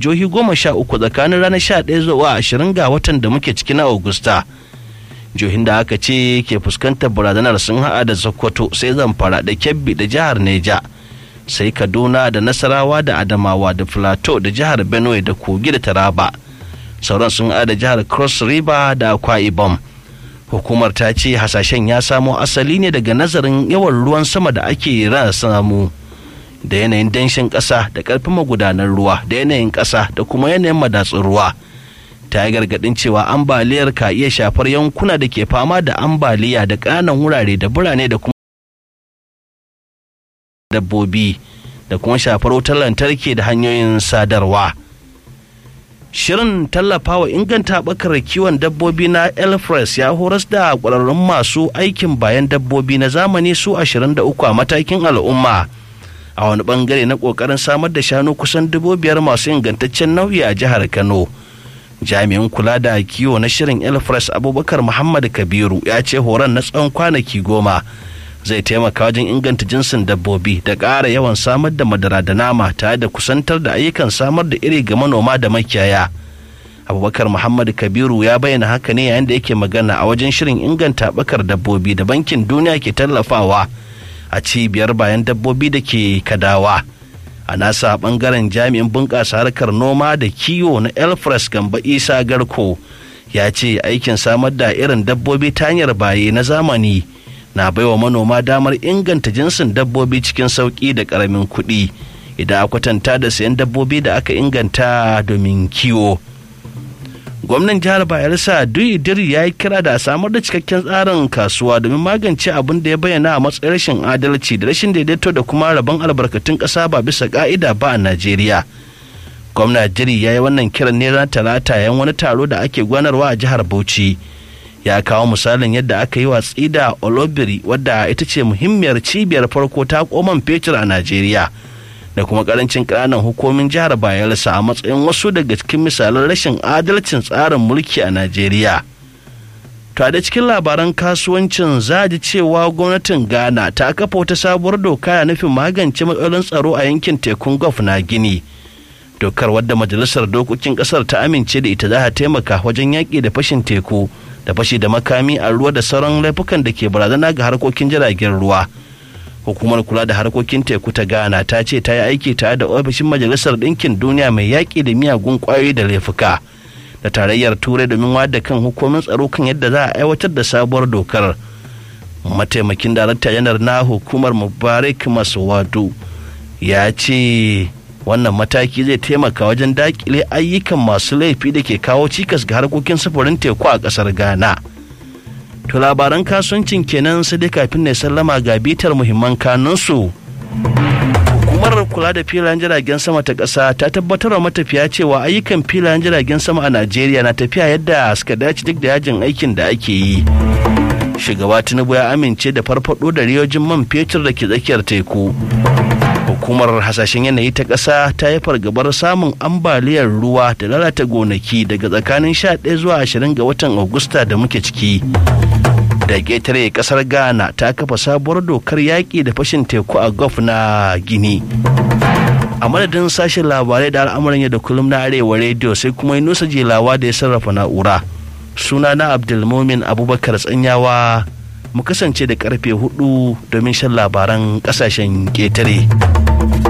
jihohi goma sha uku tsakanin ranar sha ɗaya zuwa ashirin ga watan da muke ciki na augusta jihohin da aka ce ke fuskantar barazanar sun haɗa da sokoto sai zamfara da kebbi da jihar neja sai kaduna da nasarawa da adamawa da plateau da jihar benue da kogi da taraba sauran sun haɗa da jihar cross river da akwa ibom hukumar ta ce hasashen ya samo asali ne daga nazarin yawan ruwan sama da ake rana samu da yanayin danshin ƙasa da ƙarfin magudanar ruwa da yanayin ƙasa da kuma yanayin madatsun ruwa ta yi gargaɗin cewa ambaliyar ka iya shafar yankuna da ke fama da ambaliya da ƙananan wurare da birane da kuma dabbobi da kuma shafar wutar lantarki da hanyoyin sadarwa shirin tallafawa inganta bakar kiwon dabbobi na elfres ya horas da ƙwararrun masu aikin bayan dabbobi na zamani su 23 a matakin al'umma a wani bangare na ƙoƙarin samar da shanu kusan dubu biyar masu ingantaccen nau'i a jihar kano jami'in kula da kiwo na shirin elfres abubakar muhammad kabiru ya ce horon na tsawon kwanaki goma zai taimaka wajen inganta jinsin dabbobi da ƙara yawan samar da madara da nama tare da kusantar da ayyukan samar da iri ga manoma da makiyaya abubakar muhammad kabiru ya bayyana haka ne yayin da yake magana a wajen shirin inganta bakar dabbobi da bankin duniya ke tallafawa a cibiyar bayan dabbobi da ke kadawa a nasa bangaren jami'in bunƙasa harkar noma da kiwo na elfres gamba isa garko ya ce aikin samar da irin dabbobi ta hanyar baye na zamani na baiwa manoma damar inganta jinsin dabbobi cikin sauƙi da ƙaramin kuɗi idan a kwatanta da sayan dabbobi da aka inganta domin kiwo gwamnan jihar bayelsa duyi diri ya yi kira da a samar da cikakken tsarin kasuwa domin magance abin da ya bayyana a matsayin rashin adalci da rashin daidaito da kuma rabon albarkatun ƙasa ba bisa ƙa'ida ba a najeriya gwamna diri ya yi wannan kiran ne ran talata yan wani taro da ake gwanarwa a jihar bauchi ya kawo misalin yadda aka yi watsi da olobiri wadda ita ce muhimmiyar cibiyar farko ta koman fetur a najeriya da kuma karancin ƙananan hukumin jihar bayelsa a matsayin wasu daga cikin misalan rashin adalcin tsarin mulki a najeriya to da cikin labaran kasuwancin za ji cewa gwamnatin ghana ta kafa wata sabuwar doka na nufin magance matsalolin tsaro a yankin tekun gulf na gini dokar wadda majalisar dokokin kasar ta amince da ita za ta taimaka wajen yaƙi da fashin teku da fashi da makami a ruwa da sauran laifukan da ke barazana ga harkokin jiragen ruwa hukumar kula da harkokin teku ta ghana ta ce ta yi aiki tare da ofishin majalisar ɗinkin duniya mai yaƙi da miyagun ƙwayoyi da laifuka da tarayyar turai domin wada kan hukumin tsaro kan yadda za a aiwatar da sabuwar dokar mataimakin darakta janar na hukumar mubarak maswadu ya ce wannan mataki zai taimaka wajen dakile ayyukan masu laifi da ke kawo cikas ga harkokin sufurin teku a ƙasar ghana To labaran kasuwancin kenan sai dai kafin ne sallama ga bitar muhimman kanunsu. Hukumar kula da filayen jiragen sama ta ƙasa ta tabbatar wa matafiya cewa ayyukan filayen jiragen sama a Najeriya na tafiya yadda suka dace duk da yajin aikin da ake yi. Shugaba Tinubu ya amince da farfado da riyojin man fetur da ke tsakiyar teku. Hukumar hasashen yanayi ta ƙasa ta yi fargabar samun ambaliyar ruwa da lalata gonaki daga tsakanin 11 zuwa 20 ga watan Agusta da muke ciki. da ƙetare ƙasar ghana ta kafa sabuwar dokar yaƙi da fashin teku a gulf na gini a madadin sashen labarai da al'amuran yau da kullum na arewa rediyo sai kuma yi nusa jelawa da ya sarrafa na'ura suna na abdulmomin abubakar tsanyawa mu kasance da karfe hudu domin shan labaran ƙasashen ƙetare.